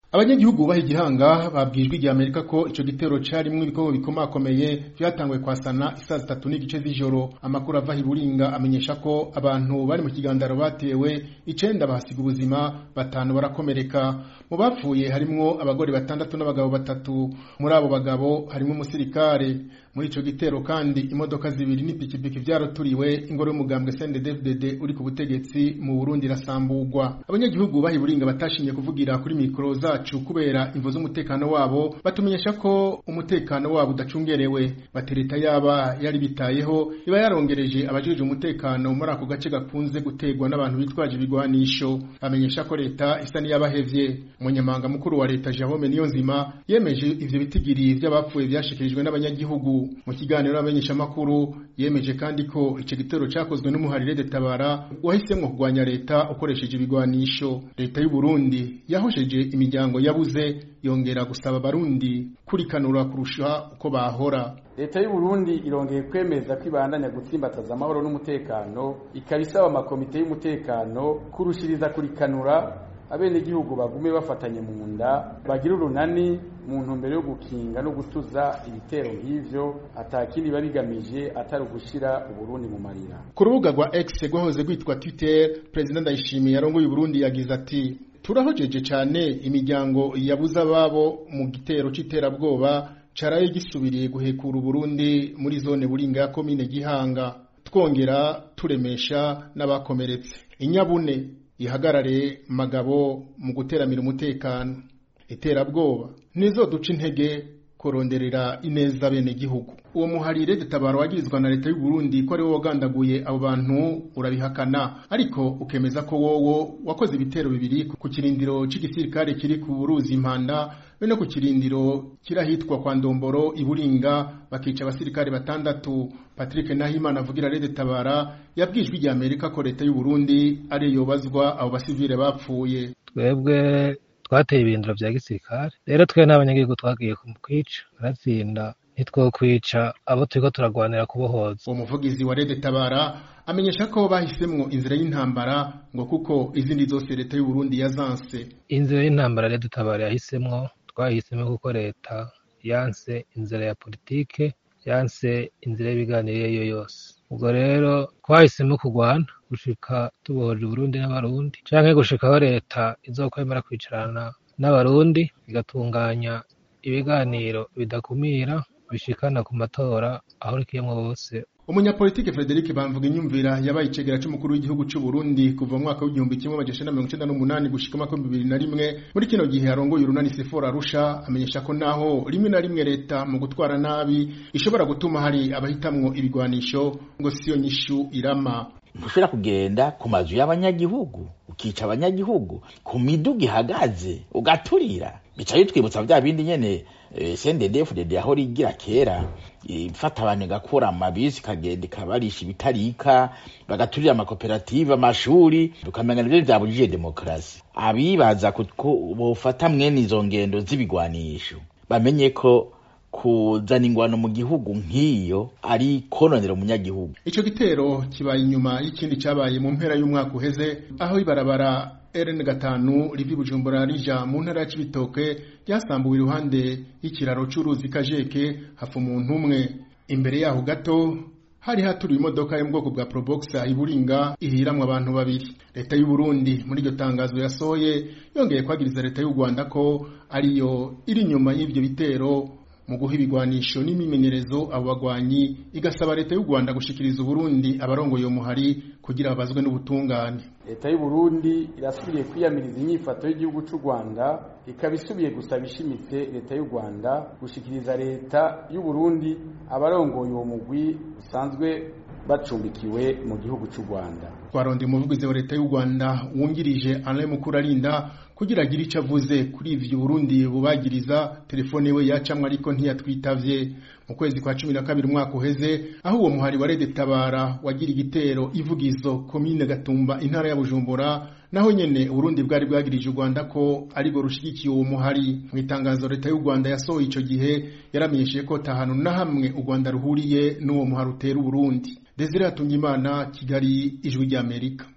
abanyagihugu baha igihanga babwijwe igihe amerika ko ico gitero carimwo ibikomo bikomakomeye vyatanguye kwasana isaa zitatu n'igice z'ijoro amakuru ava hiburinga amenyesha ko abantu bari mu kigandaro batewe icenda bahasiga ubuzima batanu barakomereka mu bapfuye harimwo abagore batandatu n'abagabo batatu muri abo bagabo harimwo umusirikare muri ico gitero kandi imodoka zibiri n'ipikipiki vyaroturiwe ingoro y'umugambwe CNDD-FDD uri ku butegetsi mu Burundi irasamburwa abanyagihugu baha iburinga batashimye kuvugira kuri mikoro zacu kubera imvo z'umutekano wabo batumenyesha ko umutekano wabo udacungerewe batereta yaba yari bitayeho iba yarongereje abajejwe umutekano muri ako gace gakunze gutegwa n'abantu bitwaje ibigwanisho bamenyesha ko leta isa n'iyabahevye umunyamabanga mukuru wa leta Jerome Niyonzima yemeje ivyo bitigiri vy'abapfuye vyashikirijwe n'abanyagihugu mu kiganiro n'abamenyesha makuru yemeje kandi ko ico gitero cakozwe n'umuharire de tabara wahisemwo kugwanya leta ukoresheje ibigwanisho leta y'u Burundi yahosheje imiryango yabuze yongera gusaba abarundi kurikanura kurusha uko bahora leta y'u Burundi irongeye kwemeza ko ibandanya gutsimbataza amahoro n'umutekano ikaba isaba amakomite y'umutekano kurushiriza kurikanura abenegihugu bagume bafatanye mu nda bagira urunani mu ntumbero yo gukinga no gutuza ibitero nk'ivyo atakindi babigamije atari ugushira uburundi mu marira ku rubuga rwa X rwahoze rwitwa Twitter President Ndayishimiye yarongoye Burundi yagize ati turahojeje cyane imiryango yabuze ababo mu gitero c'iterabwoba caraye gisubiriye guhekura Burundi muri zone buringa ya komine Gihanga twongera turemesha n'abakomeretse inyabune ihagarare magabo mu guteramira umutekano iterabwoba nizo duca intege kuronderera ineza bene gihugu uwo muharire detabaro wagirizwa na leta y'u Burundi ko ari wo wagandaguye abo bantu urabihakana ariko ukemeza ko wowo wakoze ibitero bibiri ku kirindiro c'igisirikare kiri ku ruzi impanda be no ku kirindiro kirahitwa kwa Ndomboro iburinga bakica abasirikare batandatu Patrick Nahimana avugira Rede Tabara yabwijwe igihe Amerika ko leta y'u Burundi ari yobazwa abo basivile bapfuye twebwe twateye ibirindiro vya gisirikare rero twe n'abanyagihugu twagiye kwica baratsinda ntitwokwica abo turiko turagwanira kubohoza uwo muvugizi wa Rede Tabara amenyesha ko bahisemwo inzira y'intambara ngo kuko izindi zose leta y'u Burundi yazanse inzira y'intambara Rede Tabara yahisemwo twahisemo kuko leta yanse inzira ya politike yanse inzira y'ibiganiro iyo ariyo yose ubwo rero twahisemo kurwana gushika tubohoje Burundi n'abarundi canke gushikaho leta izokwemera kwicarana n'abarundi igatunganya ibiganiro bidakumira bishikana ku matora aho rikiyemwo bose umunyapolitike Frederic Bamvuga inyumvira yabaye icegera c'umukuru w'igihugu c'u Burundi kuva mu mwaka w'igihumbi kimwe amajana mirongo icenda n'umunani gushika mu mwaka w'ibihumbi bibiri na rimwe muri kino gihe arongoye urunani Sephora Arusha amenyesha ko naho rimwe na rimwe leta mu gutwara nabi ishobora gutuma hari abahitamwo ibigwanisho ngo siyo nyishu irama ntushobora kugenda ku mazu y'abanyagihugu ukica abanyagihugu ku miduga ihagaze ugaturira bica bitwibutsa vya bindi nyene CNDD-FDD aho rigira kera ifata abantu igakura amabisi ikagenda ikabarisha ibitarika bagaturira amakoperative amashuri tukamenya nivyo vyabujije demokarasi abibaza ko bofata mwene izo ngendo z'ibigwanisho bamenye ko kuzana ingwano mu gihugu nk'iyo ari kononera umunyagihugu ico gitero kibaye inyuma y'ikindi cabaye mu mpera y'umwaka uheze aho ibarabara RN gatanu rivi Bujumbura rija mu ntara ya Cibitoke ryasambuwe iruhande y'ikiraro c'uruzi Kajeke hafu umuntu umwe imbere yaho gato hari haturiwe imodoka yo mu bwoko bwa Probox iburinga ihiramwe abantu babiri leta y'u Burundi muri iryo tangazo yasohoye yongeye kwagiriza leta y'u Rwanda ko ariyo iri inyuma y'ivyo bitero mu guha ibigwanisho n'imimenyerezo abo bagwanyi igasaba leta y'u Rwanda gushikiriza Burundi abarongoye uwo muhari kugira babazwe n'ubutungane leta y'u Burundi irasubiye kwiyamiriza inyifato y'igihugu c'u Rwanda ikaba isubiye gusaba ishimitse leta y'u Rwanda gushikiriza leta y'u Burundi abarongoye uwo mugwi usanzwe bacumbikiwe mu gihugu c'u Rwanda twaronde umuvugizi wa leta y'u Rwanda wungirije Alain Mukurarinda kugira agire ico avuze kuri ivyo Burundi bubagiriza telefone we yacamwe ariko ntiyatwitavye mu kwezi kwa cumi na kabiri umwaka uheze aho uwo muhari wa Rede Tabara wagira igitero ivugizo komine Gatumba intara ya Bujumbura naho nyene Burundi bwari bwagirije u Rwanda ko ari bwo rushigikiye uwo muhari mu itangazo leta y'u Rwanda yasohoye ico gihe yaramenyesheje ko tahanu na hamwe u Rwanda ruhuriye n'uwo muhari utera Burundi Desire Hatungimana Kigali ijwi ry'Amerika